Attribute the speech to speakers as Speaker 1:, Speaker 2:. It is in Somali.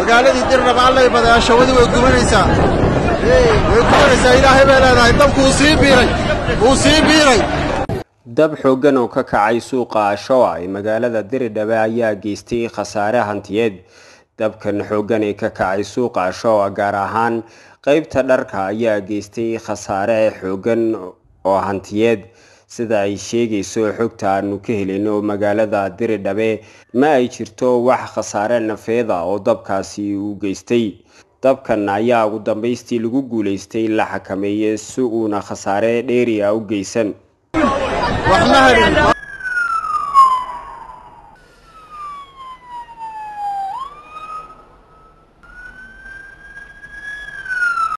Speaker 1: magaaladii dirdhaba allay badaashawadi way gubanaysaa way gubanaysaa ilaahay bay leedahay dabku uu sii biiray wuu sii biiray
Speaker 2: dab xooggan oo ka kacay suuqa ashoa ee magaalada diridhabe ayaa geystay khasaare hantiyeed dabkan xooggan ee ka kacay suuqa ashoa gaar ahaan qeybta dharka ayaa geystay khasaare xooggan oo hantiyeed sida ay sheegayso xogta aanu ka helino magaalada diridhabe ma ay jirto wax khasaare nafeeda oo dabkaasi u geystay dabkan ayaa ugu dambaystii lagu guulaystay la xakameeyey si uuna khasaare dheeri ah u geysan
Speaker 1: wax ma hadhin